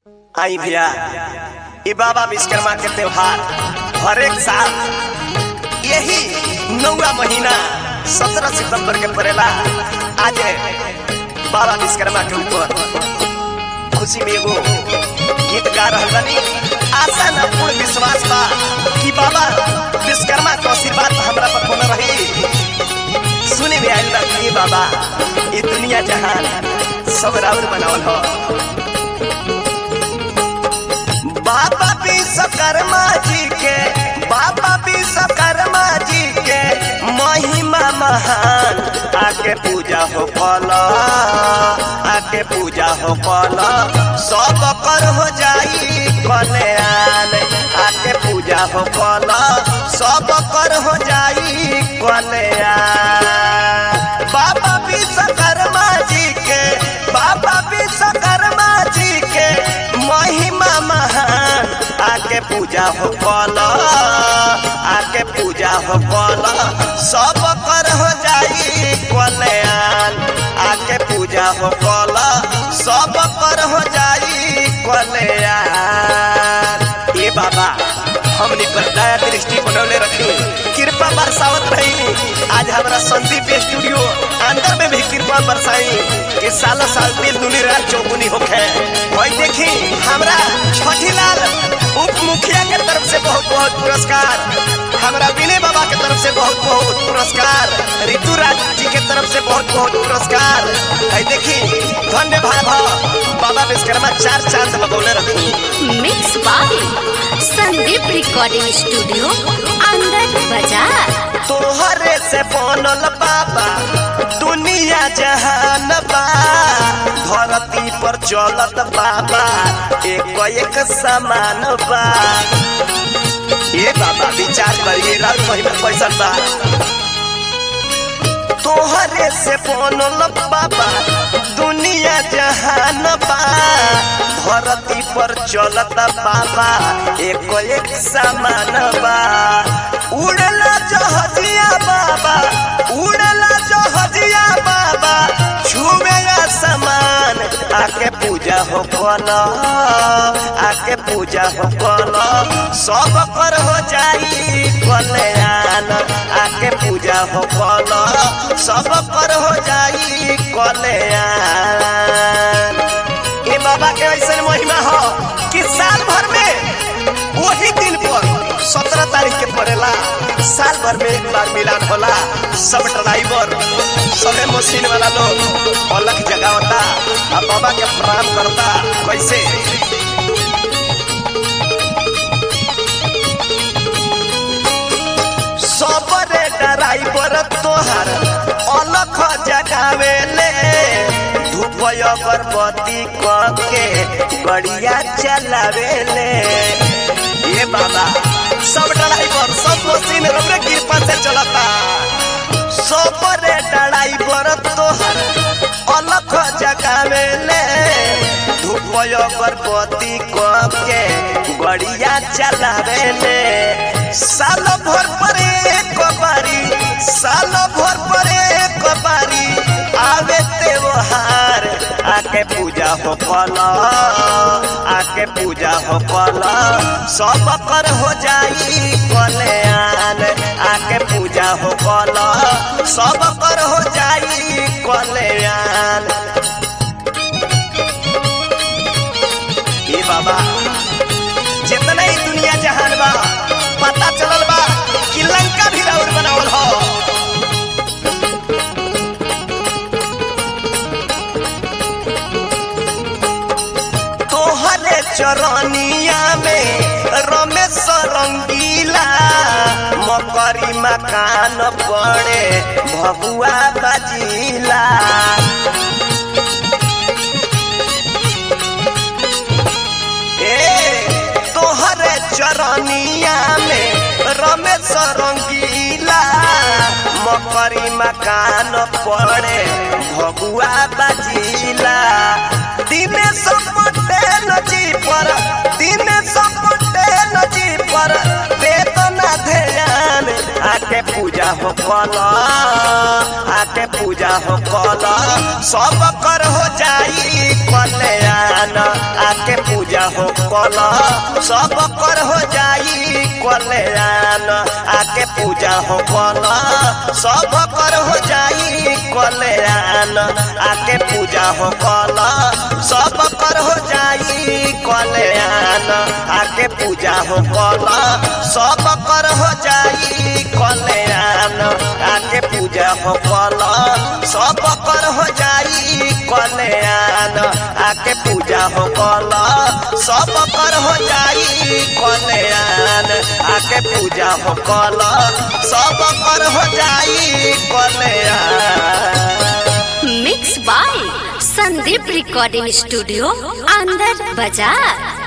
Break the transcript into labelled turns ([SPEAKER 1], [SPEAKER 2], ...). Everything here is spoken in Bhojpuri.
[SPEAKER 1] आई भैया ई बाबा विश्वकर्मा के त्योहार हर एक साल यही नौवा महीना सत्रह सितंबर के पड़ेला आज बाबा विश्वकर्मा के ऊपर खुशी में एगो गीत गा रहल बानी आशा न पूर्ण विश्वास बा कि बाबा विश्वकर्मा के आशीर्वाद हमरा पर होना रही सुने में आयल बा कि बाबा ये दुनिया जहान सब राउर बनावल हो बाबा विश्वकर्मा जी के बाबा विश्वकर्मा जी के महिमा महान आके पूजा हो फल आके पूजा हो फल सब कर हो जाई कल्याण आके पूजा हो फल सब कर हो जाई कल्याण बाबा विश्वकर्मा जी के बाबा विश्वकर्मा जी के महिमा महान आके पूजा हो कल आके पूजा हो कल सब कर हो जाई कल्याण आके पूजा हो कल सब कर हो जाई कल्याण ए बाबा हमनी पर दया दृष्टि बनौले रखी कृपा बरसावत रही आज हमारा संदीप स्टूडियो अंदर में भी कृपा बरसाई कि साल साल दिल दुनी रात चौगुनी होखे वही देखी हमरा छठी लाल उप मुखिया के तरफ से बहुत बहुत पुरस्कार हमरा विनय बाबा के तरफ से बहुत बहुत पुरस्कार ऋतु राज जी के तरफ से बहुत बहुत पुरस्कार है देखी धन्य भाव बाबा विश्वकर्मा चार चांद लगौले रखी
[SPEAKER 2] mix by Sandeep recording studio अंदर बाजार
[SPEAKER 1] तोहरे से बनल बाबा दुनिया जहान बा धरती पर चलत बाबा एक एक समान बा ये बाबा विचार करिए रात महीना पैसा बा तोहरे से बनल बाबा दुनिया जहान बा धरती पर चलत बाबा एक एक समान बा उड़ला जहजिया बाबा उड़ला जहजिया बाबा छुवे समान आके पूजा हो कल आके पूजा हो कल सब कर हो जाई कल्याण आके पूजा हो कल सब कर हो जाई कल्याण ये बाबा के ऐसा महिमा हो कि साल भर में वही दिन पर सत्रह तारीख के पड़ेला साल भर में एक बार मिलान होला सब ड्राइवर सबे मशीन वाला लोग अलग जगावता आ बाबा के प्रणाम करता कैसे सबरे ड्राइवर तोहार अलग जगावेले धूप अगरबत्ती के गड़िया चलावेले ये बाबा सब ड्राइवर सब मशीन रबरे कृपा से चलता सबरे ड्राइवर तोहर अलग जगावेले धूप अगरबत्ती के गड़िया चलावेले साल भर पर एक बारी साल भर पर एक बारी आवे त्योहार आके पूजा हो कल आके पूजा हो कल सब कर हो जाई कल्याण आके पूजा हो कल सब कर हो जाई कल्याण ए बाबा जितना ही दुनिया जहान बा पता चलल बा कि लंका भी राउर बनावल हो तोहरे चरनिया में रमेश रंगीला मकरी मकान पड़े भगुआ बजीला ए तोहरे चरनिया में रमेश रंगीला मकरी मकान पड़े भगुआ बजीला दिनेश पटेल जी पर दिनेश पटेल जी पर वेतना ध्यान आके पूजा हो कल आके पूजा हो कल सब कर हो जाई कल्याण आके पूजा कल सब कर हो जाई कल्याण आके पूजा हो कल सब कर हो जाई कल्याण आके पूजा हो कल सब कर हो जाई कल्याण आके पूजा हो कल सब कर हो जाई कल्याण आके पूजा हो कल सब कर हो जाई कल्याण आके पूजा हो कल सब कर हो जाई कल्याण आके पूजा हो कल सब कर हो जाई कल्याण
[SPEAKER 2] mix by Sandeep recording studio अंदर बाजार